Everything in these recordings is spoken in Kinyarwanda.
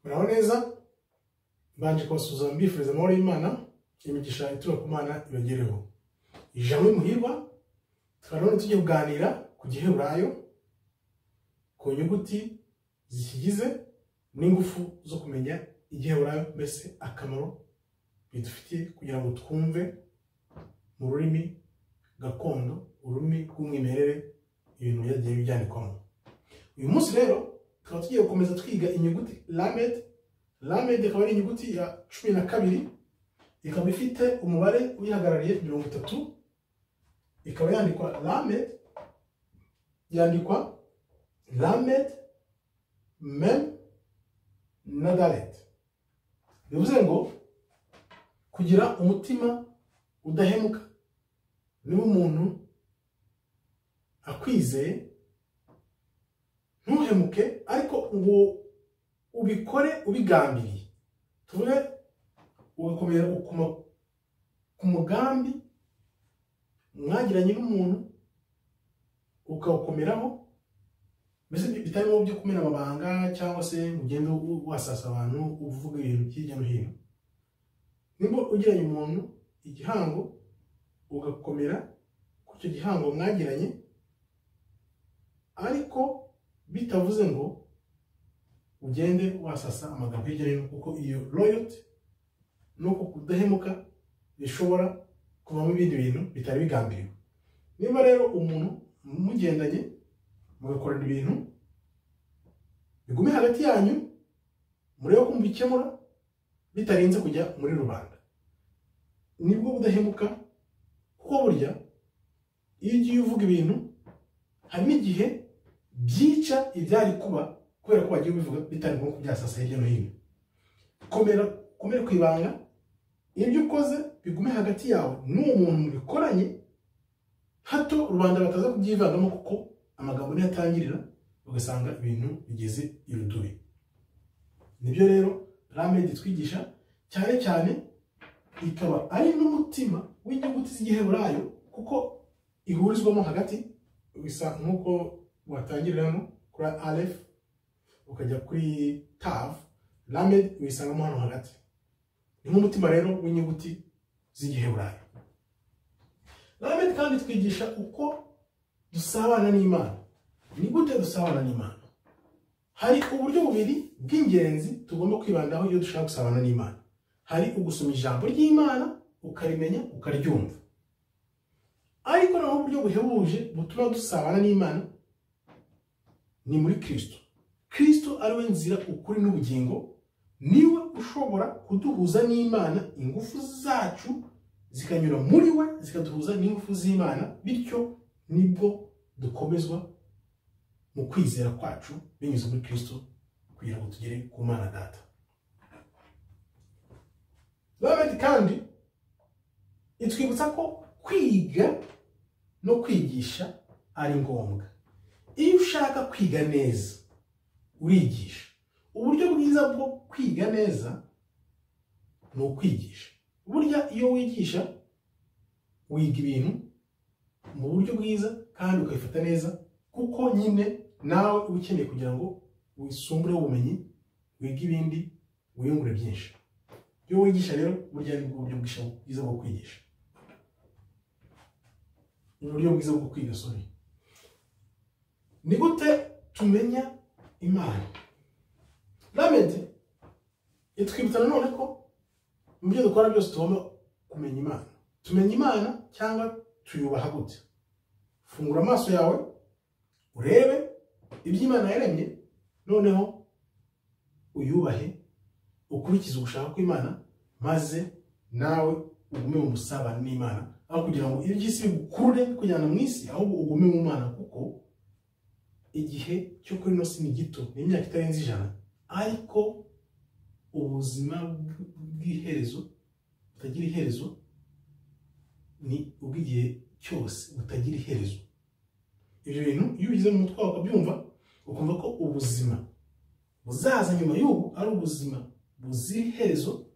muraho neza mbanje kubasuza mbifuriza amahoro y'imana imigisha itura ku mana yongereho ijambo muhirwa tukaba none tugiye kuganira ku giheburayo ku nyuguti zikigize n'ingufu zo kumenya igiheburayo mbese akamaro bidufitiye kugira ngo twumve mu rurimi gakondo ururimi rw'umwimerere ibintu byagiye byandikwamo uyu munsi rero tukaba tugiye gukomeza twiga inyuguti lamed lamed ikaba ari inyuguti ya cumi na kabiri ikaba ifite umubare uyihagarariye mirongo itatu ikaba yandikwa lamed yandikwa lamed mem na dalet bivuze ngo kugira umutima udahemuka niba umuntu akwizeye ntuhemuke ariko ngo ubikore ubigambiriye tuvuge ugakomera ku mugambi mwagiranye n'umuntu ukawukomeraho mbese bitarimo byo kumena amabanga cyangwa se ugenda wasasa abantu uvuga ibintu hirya no hino niba ugiranye umuntu igihango ugakomera ku icyo gihango mwagiranye ariko bitavuze ngo ugende wasasa amagambo hirya no hino kuko iyo royoti nuko kudahemuka bishobora kuvamo ibindi bintu bitari bigambiriwe niba rero umuntu mugendanye mugakorana ibintu bigume hagati yanyu murebe ko mubikemura bitarinze kujya muri rubanda nibwo budahemuka kuko burya iyo ugiye uvuga ibintu hari n'igihe byica ibyari kuba kubera ko wagiye ubivuga bitari ngombwa kubyasasa hirya no hino komera kumere ku ibanga ibyo ukoze bigume hagati yawe n'uwo muntu mubikoranye hato rubanda bataza kubyivangamo kuko amagambo niyo atangirira ugasanga ibintu bigeze irudubi nibyo rero ramedi twigisha cyane cyane ikaba ari n'umutima w'inyuguti z'igiheburayo kuko ihurizwamo hagati bisa nk'uko watangiriramo kuri alef ukajya kuri tav ramed wisangamo hano hagati ni nk'umutima rero w'inyuguti z'igiheburayo ramed kandi twigisha uko dusabana n'imana ni gute dusabana n'imana hari uburyo bubiri bw'ingenzi tugomba kwibandaho iyo dushaka gusabana n'imana hari ugusoma ijambo ry'imana ukarimenya ukaryumva ariko naho uburyo buhebuje butuma dusabana n'imana ni muri kirisito kirisito ari we nzira ukuri n'ubugingo niwe ushobora kuduhuza n'imana ingufu zacu zikanyura muri we zikaduhuza n'ingufu z'imana bityo nibwo dukomezwa mu kwizera kwacu binyuze muri kirisito kugira ngo tugere ku mana data babandi kandi itwibutsa ko kwiga no kwigisha ari ngombwa iyo ushaka kwiga neza urigisha uburyo bwiza bwo kwiga neza ni ukwigisha burya iyo wigisha wiga ibintu mu buryo bwiza kandi ukabifata neza kuko nyine nawe uba ukeneye kugira ngo wisumbureho ubumenyi wige ibindi wiyungure byinshi iyo wigisha rero burya ni uburyo bwiza bwo kwigisha ni uburyo bwiza bwo kwiga soni ni gute tumenya imana ramedi itwibutsa nanone ko mu byo dukora byose tugomba kumenya imana tumenya imana cyangwa tuyubaha gute fungura amaso yawe urebe ibyo imana yaremye noneho uyubahe ukurikize ugushaka kw'imana maze nawe ugume mu musabano n'imana aho kugira ngo iby'isi bigukurure kujyana mu isi ahubwo ugume mu mana kuko igihe cyo kuri ino si ni gito ni imyaka itarenze ijana ariko ubuzima bw'iherezo butagira iherezo ni ubw'igihe cyose butagira iherezo ibyo bintu iyo ubigize mu mutwe wawe ukabyumva ukumva ko ubuzima buzaza nyuma y'ubu ari ubuzima buzira iherezo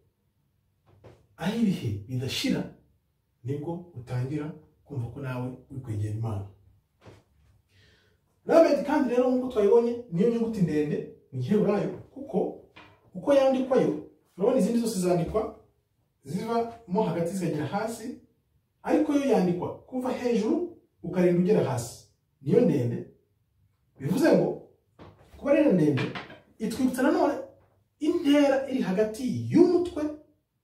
aho ibihe bidashira nibwo utangira kumva ko nawe uri kwegera imana rabedi kandi rero nk'uko twayibonye niyo nyuguti ndende mu gihe urayo kuko uko yandikwayo urabona izindi zose zandikwa zivamo hagati zikagera hasi ariko yo yandikwa kuva hejuru ukarinda ugera hasi niyo ndende bivuze ngo kuba rero ndende itwibutsa nanone intera iri hagati y'umutwe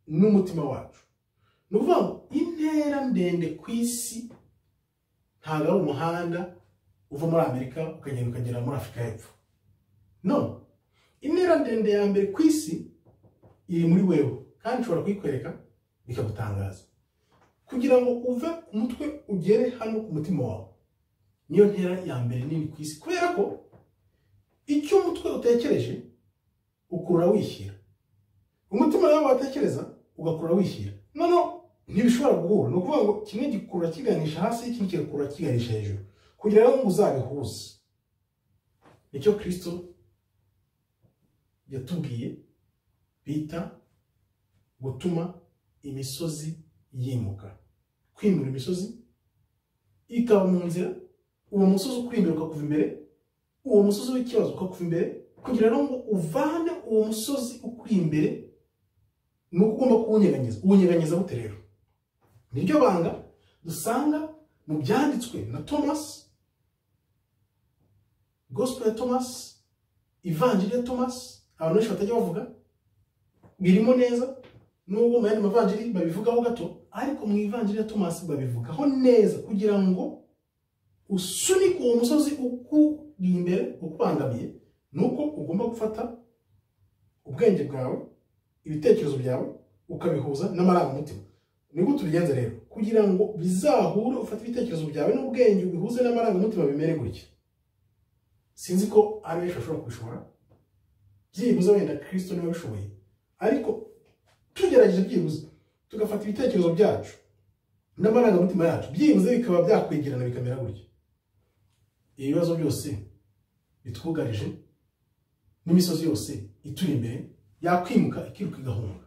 n'umutima wacu ni ukuvuga ngo intera ndende ku isi ntabwo ari umuhanda uva muri amerika ukagenda ukagera muri afurika y'epfo none intera ndende ya mbere ku isi iri muri wewe kandi ushobora kuyikwereka bikagutangaza kugira ngo uve umutwe ugere hano ku mutima wawe niyo ntera ya mbere nini ku isi kubera ko icyo umutwe utekereje ukura wishyira umutima nawe watekereza ugakura wishyira noneho ntibishobora guhura ni ukuvuga ngo kimwe gikura kiganisha hasi ikindi kigakura kiganisha hejuru kugira ngo uzabihuze nicyo kirisito yatubwiye bita gutuma imisozi yimuka kwimura imisozi ikaba mu nzira uwo musozi ukuri imbere ukakuva imbere uwo musozi w'ikibazo ukakuva imbere kugira ngo uvane uwo musozi ukuri imbere ni uko ugomba kuwunyeganyeza uwunyeganyeza gute rero niryo banga dusanga mu byanditswe na thomas gospel ya thomas ivanjiri ya thomas abantu benshi batajya bavuga birimo neza nubwo mu yandi mavanjiri babivugaho gato ariko mu ivanjiri ya thomas babivugaho neza kugira ngo usunike uwo musozi ukuri imbere ukubangamiye ni uko ugomba gufata ubwenge bwawe ibitekerezo byawe ukabihuza n'amarangamutima nibwo tubigenza rero kugira ngo bizahure ufate ibitekerezo byawe n'ubwenge ubihuze n'amarangamutima bimere gutya sinzi ko ari benshi bashobora kubishobora byibuze wenda kirisito niwe ubishoboye ariko tugerageje byibuze tugafata ibitekerezo byacu n'amarangamutima yacu byibuze bikaba byakwigirana bikamera gutya ibibazo byose bitwugarije n'imisozi yose ituri imbere yakwimuka ikiruka igahunga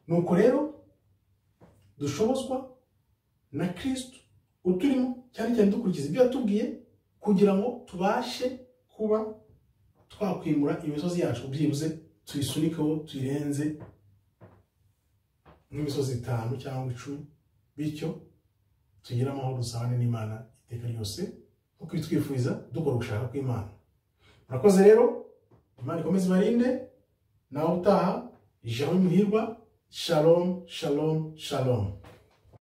nuko rero dushobozwa na kirisitu uturimo cyane cyane dukurikiza ibyo yatubwiye kugira ngo tubashe kuba twakwimura imisozi yacu byibuze tuyisunikeho tuyirenze nk'imisozi itanu cyangwa icumi bityo tugire amahoro dusabane n'imana iteka ryose nk'uko ibitwifuriza dukora ugushaka kw'imana murakoze rero imana ikomeze ibarinde nawe utaha jean muhirwa Shalom, shalom, shalom.